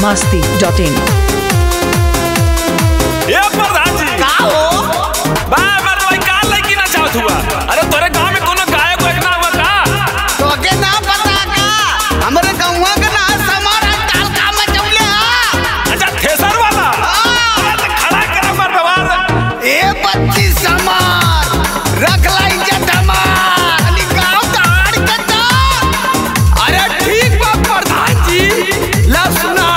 masti dot in. ए प्रधान जी का हो बा मर भाई का लड़की ना चाहत हुआ अरे तोरे गांव में कोनो गायक वायक ना हुआ का तोके ना पता का हमरे गौवा के ना समार ताल का में चौले हा अच्छा थेसर वाला अरे तो खड़ा कर मर व्यवहार ए बच्ची समार रख ला इज्जत हमार खाली गाँव ताड़ के दा अरे ठीक बा प्रधान जी ला सुना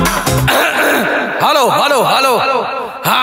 हेलो हेलो हेलो हाँ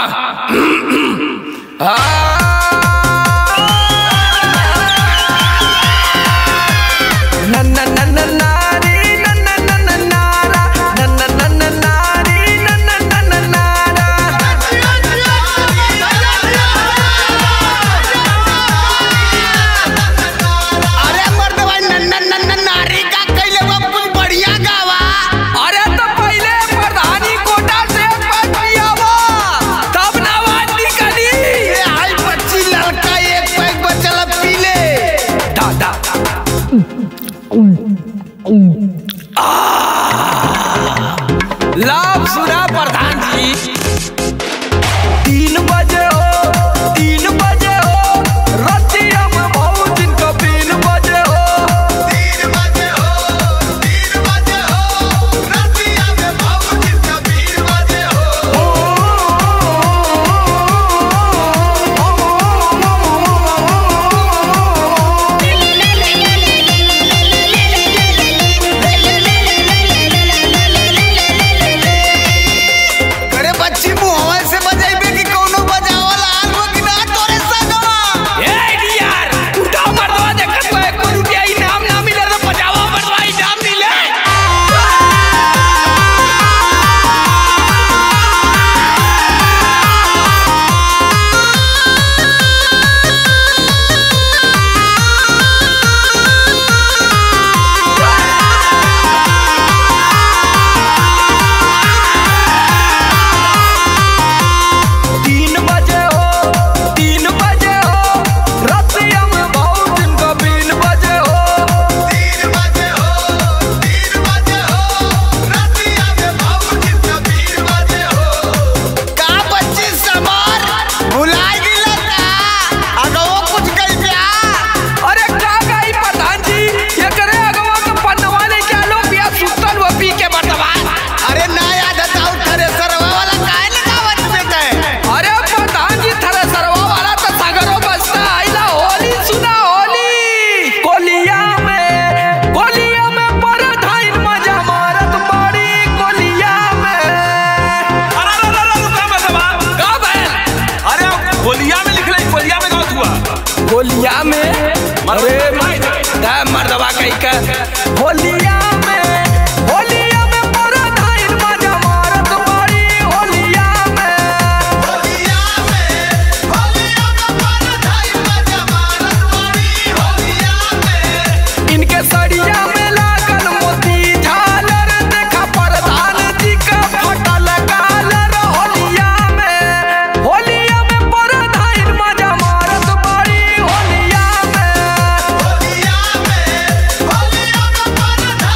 अरे मर्द भाई नन्ना नन्ना नारी का कैले बा कुछ बढ़िया गावा अरे तो पहले प्रधानी कोटा से पद पियावा तब ना आवाज निकली ए आई बच्ची लड़का एक पैक बचल पी ले दा दा लाभ सुना प्रधान जी तीन बजे हो तीन बजे हो रतिया में बहुत दिन का तीन बजे हो तीन बजे हो तीन बजे हो रतिया में बाबूजी कबीर बजे हो करे बच्ची मुहवा से बजाइबे कि कोनो बजावला आल हो कि ना तोरे सगवा ए यार उठाओ मर्दवा देखत को एक रुपया इनाम ना मिले तो बजावा मर्दवा इनाम मिले तीन बजे हो तीन बजे हो रतिया में बहुत दिन का तीन बजे हो तीन बजे हो तीन बजे हो रतिया में बाबूजी कबीर बजे हो का बच्ची समार भुलाई गेला का अगवो कुछ कई ब्या अरे का गई प्रधान जी ये करे अगवा के पन्नवा ले के लो बिया सुतल वो पी के बटवा अरे ना याद था उठरे सरवा वाला काहे लगावत पे गए अरे प्रधान जी थरे सरवा वाला तो सागरो बसता आइला होली सुना होली कोलिया में कोलिया में परधाइन मजा मारत बड़ी कोलिया में अरे अरे अरे रुका मत बा का बैल अरे कोलिया में लिख ले कोलिया में गाँव हुआ होलिया में अरे दा मर्दवा कहीं का होलिया में होलिया में परधाइन मजा मारत बड़ी होलिया में होलिया में होलिया में परधाई मजा मारत बड़ी होलिया में इनके सड़िया में लागल मोती झालर देखा प्रधान जी का फटल गालर होलिया में होलिया में प्रधान मजा मारत बड़ी होलिया में होलिया में होलिया में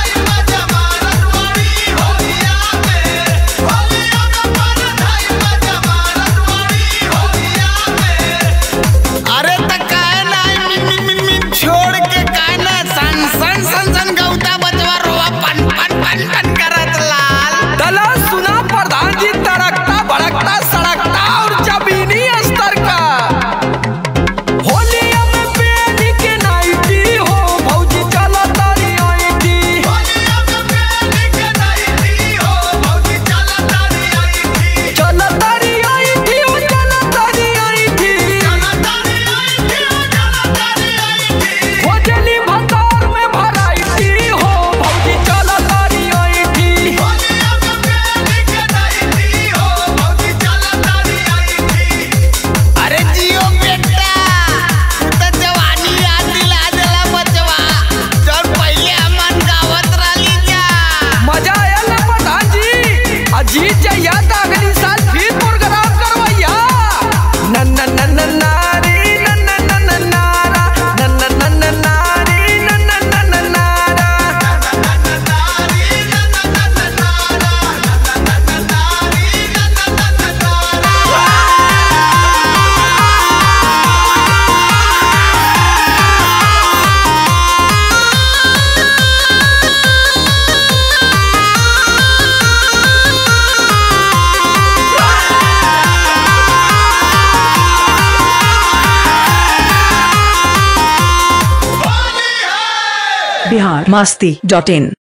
बिहार मास्ती डॉट इन